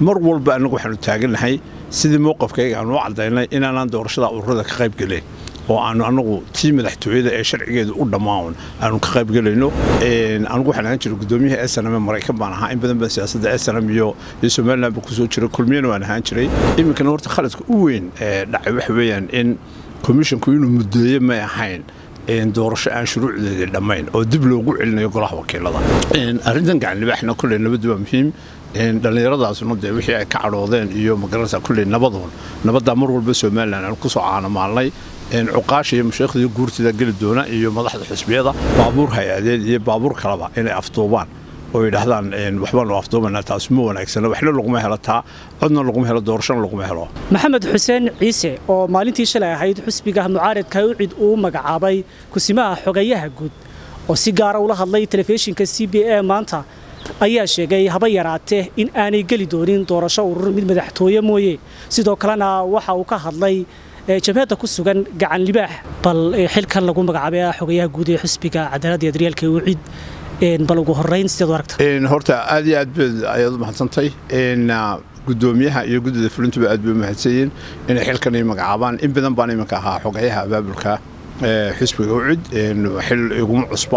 mar walba annagu waxaanu taagannahay sidii mowqafkayga aanu u caddaynay inaanaan doorashada ururada ka qayb gelayn oo aanu anagu tii madaxtooyada ee sharcigeedu u dhammaan aanu ka qaybgelayno anigu waxaan ahaan jiray guddoomiyaha snm maraykan baan ahaa in badan baan siyaasadda snm iyo iyo somaliland baan kusoo jiray kulmiyana waan ahaan jiray iminkana horta khaladka u weyn ee dhacay waxa weeyaan in komishonku inuu muddeeye may ahayn doorasho aan shuruucdeedii dhammayn oo dib loogu celinayo golaha wakiilada arrintan gacanlibaaxna kolley nabaddu waa muhiim dhallinyaradaasuna dee wixii ay ka cadhoodeen iyo magaranaysa kolley nabaduun nabaddaa mar walba somalilan aan kusoo caanamaalnay cuqaasha iyo mashaekhdii guurtida geli doona iyo madaxda xusbiyada baabuur hay-adeed iyo baabuur kaleba inay afduubaan oo yidhaahdaan waxbaanu afduubanaa taas ma wanaagsana waxna laguma helo taa codna laguma helo doorashona laguma helo maxamed xuseen ciise oo maalintii shalay ahayd xusbiga mucaaradka ucid uu magacaabay kusimaha xogeeyaha guud oo si gaara ula hadlay telefishinka c b a maanta ayaa sheegay haba yaraatee in aanay geli doonin doorasho urur mid madaxtooye mooye sidoo kalena waxa uu ka hadlay jabhadda ku sugan gacan libaax bal xilkan lagu magacaabay xogayaha guud ee xusbiga cadaaladda iyo daryaalka ucid bal ugu horeyn sideed u aragta horta aad iyo aad baad ayaad u mahadsantay gudoomiyaha iyo guddida fulintuba aad bay u mahadsanyiin inay xilkan ay magacaabaan in badan baan iminka ahaa xogayaha abaabulka xusbiga ucid xil iguma cusba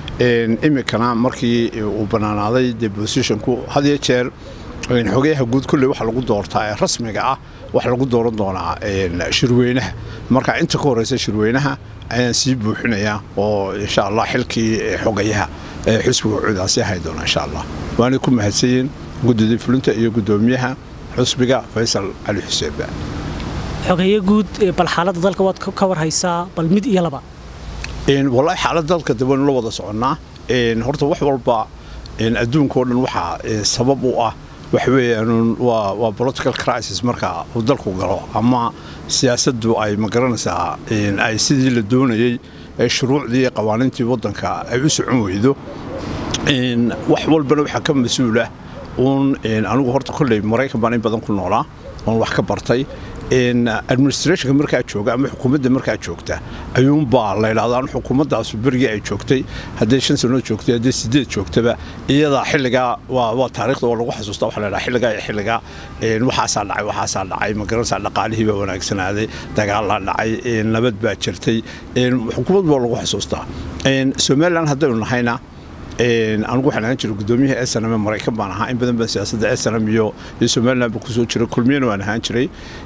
iminkana markii uu bannaanaaday dee bosishonku had iyo jeer xogayaha guud kulley waxa lagu doortaa ee rasmiga ah waxa lagu dooran doonaa shirweynaha marka inta ka horeysa shirweynaha ayaan sii buuxinayaa oo insha allah xilkii xogayaha xusbiga ucudaasi ahay doona insha allah waanay ku mahadsanyiin guddidii fulinta iyo guddoomiyaha xusbiga faysal cali xuseenba xogeeye guud bal xaaladda dalka waad ka warhaysaa bal mid iyo laba wallaahi xaaladda dalka de waynu la wada soconnaa horta wax walba adduunka o dhan waxaa sabab u ah waxa weeyaan waa political crisis marka uu dalku galo ama siyaasaddu ay magaranaysaa ay sidii la doonayey ee shuruucdii iyo qawaaniintii waddanka ay u socon weydo wax walbana waxaa ka mas-uulah uun anigu horta kolley maraykan baan in badan ku noolaa oon wax ka bartay administrationka markaa jooga ama xukuumadda markaa joogta ayuunbaa la ydhahdaa xukuumaddaasu berigii ay joogtay hadday shan sanood joogtay hadday sideed joogtaba iyadaa xilligaa waa taarikhda oo lagu xasuusta waxa la ydhaha xilligaa iyo xilligaa waxaasaa dhacay waxaasaa dhacay magaranaysaa dhaqaalihii baa wanaagsanaaday dagaalaa dhacay nabad baa jirtay xukuumad baa lagu xasuustaa somalilan haddaynu nahayna anigu waxaan ahaan jiray guddoomiyaha snm maraykan baan ahaa in badan baan siyaasadda snm iyo iyo somaliland baan kusoo jiray kulmiyana waan ahaan jiray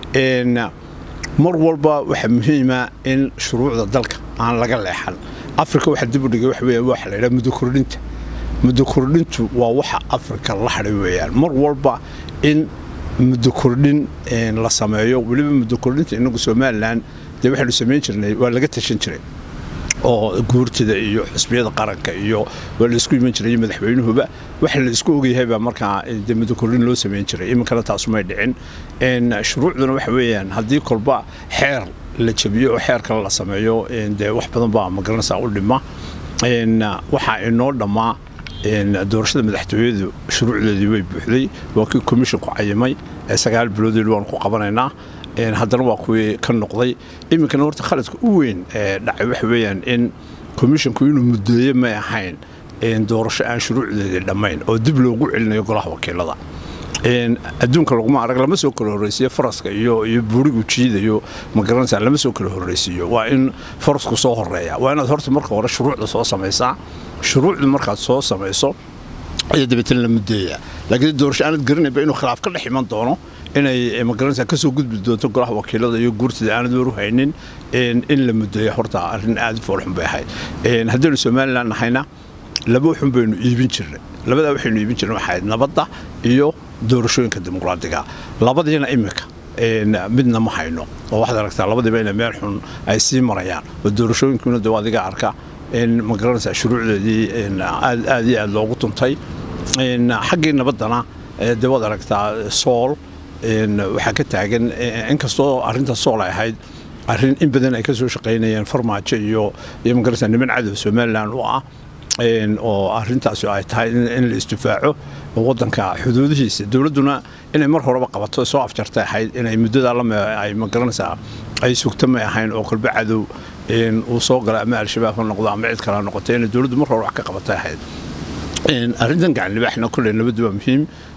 mar walba waxaa muhiima in shuruucda dalka aan laga leexan afrika waxa dib u dhigay waxa weeyaan waxa la yidhaha muddo kordhinta muddo kordhintu waa waxa afrika la hadhay weeyaan mar walba in muddo kordhin la sameeyo weliba muddo kordhinta inagu somaliland dee waxaynu samayn jirnay waa laga tashan jiray oo guurtida iyo xusbiyada qaranka iyo waa la isku iman jiray madaxweynuhuba waxa la isku ogyahaybaa markaa de muddo kordhin loo samayn jiray iminkana taasumay dhicin shuruucduna waxa weeyaan haddii kolba xeer la jabiyo oo xeer kale la sameeyo dee wax badan baa magaranaysaa u dhima waxaa inoo dhammaa doorashada madaxtooyadu shuruucdeedii way buuxday waa kii komishonku cayimay ee sagaal biloodeed waanu ku qabanaynaa haddana waa kuwii ka noqday iminkana horta khaladka u weyn ee dhacay waxa weeyaan in komishonku inuu muddeeye may ahayn doorasho aan shuruucdeedii dhammayn oo dib loogu celinayo golaha wakiilada adduunka laguma arag lama soo kala horreysiiyo faraska iyo iyo buurigu jiidayo magaranaysaa lama soo kala horreysiiyo waa in farasku soo horeeya waa inaad horta marka hore shuruucda soo samaysaa shuruucda markaad soo samayso ayaa dabeetana la muddeeyaa laakiin doorasho aanad garanayba inuu khilaaf ka dhex iman doono inay magaranaysaa ka soo gudbi doonto golaha wakiilada iyo guurtida aanad waru haynin in la muddeeya horta arrin aad u foolxun bay ahayd haddaynu somaliland nahayna laba xun baynu iibin jirnay labadaa waxaynu iibin jirnay waxayd nabadda iyo doorashooyinka dimuqraadiga labadiina iminka midna ma hayno oo waxaad aragtaa labadiiba ina meel xun ay sii marayaan oo doorashooyinkiina de adiga arka in magaranaysaa shuruucdeedii aad iyo aad loogu tuntay xaggii nabaddana de waad aragtaa sool waxaa ka taagan inkastoo arrinta sool ay ahayd arrin in badan ay ka soo shaqaynayeen farmaajo iyo iyo magaranaysaa niman cadow somaliland u ah oo arintaasi ay tahay in la isdifaaco wadanka xuduudihiisa dowladduna inay mar horeba qabato soo afjartay ahayd inay muddadaa ay magaranaysaa ay sugta may ahayn oo kolba cadow uu soo gala ama al-shabaab ha noqdo ama cid kale ha noqoto inay dowladdu mar hore wax ka qabatay ahayd arrintan gacan libaaxna kolley nabaddu waa muhiim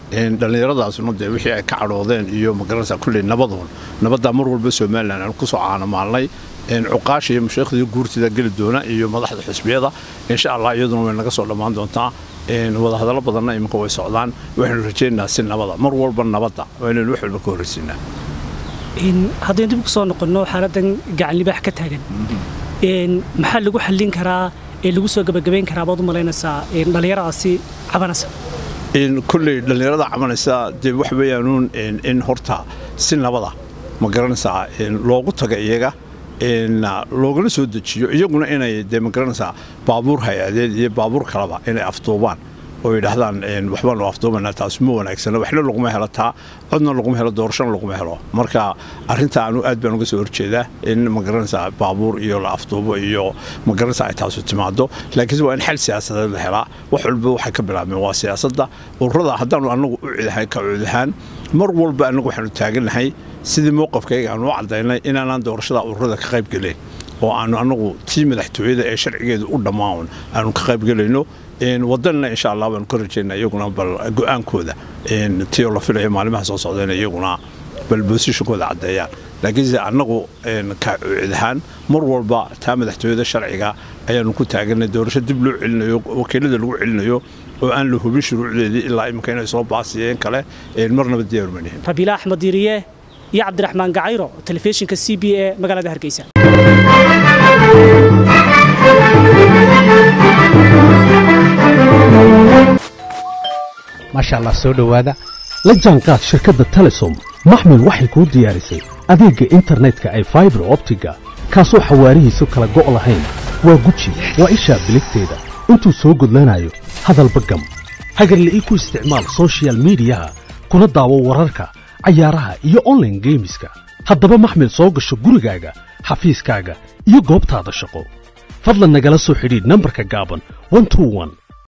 dhallinyaradaasuna dee wixii ay ka cadhoodeen iyo magaranaysa kulley nabadoon nabaddaa mar walba somalilan aan kusoo caanamaalnay cuqaasha iyo mashaikhdii guurtida geli doona iyo madaxda xusbiyada insha allah iyaduna way naga soo dhammaan doontaa wadahadallo badanna iminka way socdaan waxaynu rajaynaynaa si nabada mar walba nabadda waa inaynu wax walba ka horraysiinaa haddaynu dib ku soo noqonno xaaladdan gacanlibaax ka taagan maxaa lagu xallin karaa ee lagu soo gebagabayn karaa baad u malaynaysaa dhallinyaradaasi cabanaysa kulley dhallinyarada cabanaysa dee wax weeyaanuun in horta si nabada ma garanaysaa loogu taga iyaga loogana soo dejiyo iyaguna inay dee ma garanaysaa baabuur hay-adeed iyo baabuur kaleba inay afduubaan oo yidhaahdaan waxbaanu afduubanaa taas ma wanaagsana waxna laguma helo taa codna laguma helo doorashana laguma helo marka arrinta anu aad baan uga soo horjeedaa in ma garanaysaa baabuur iyo la afduubo iyo ma garanaysaa ay taasu timaado laakiinse waa in xal siyaasadeed la helaa wax walba waxay ka bilaabmeen waa siyaasadda ururada haddaanu annagu u cidahay ka cudahaan mar walba annagu waxaanu taagannahay sidii mowqafkayga aanu u caddaynay inaanaan doorashada ururada ka qayb gelayn oo aanu annagu tii madaxtooyada ee sharcigeedu u dhammaan aanu ka qayb gelayno wadanna insha allah baanu ka rajaynaa iyaguna bal go-aankooda tioo la filayo maalimaha soo socdayna iyaguna bal bosishonkooda caddeeyaan laakiinse annagu ka cid ahaan mar walba taa madaxtooyada sharciga ayaanu ku taaganay doorasho dib loo celinayo wakiilada lagu celinayo oo aan la hubin shuruucdeedii ilaa iminka inay soo baasiyeen kale marnaba diyaar manihin rabiila axmed diiriye iyo cabdiraxmaan gacayro telefishinka c b e magaalada hargeysa maasha allah soo dhowaada la jaanqaad shirkadda telesom maxmil waxay kuu diyaarisay adeegga internetka ay faibar optiga kaasoo xawaarihiisu kala go' lahayn waa guji waa ishaa biligteeda intuu soo gudlanayo hadalba gam hagarle ii ku isticmaal sochial midiyaha kuna daawo wararka cayaaraha iyo onlaine geemiska haddaba maxmil soo gasho gurigaaga xafiiskaaga iyo goobtaada shaqo fadlan nagala soo xidhiidh nambarka gaaban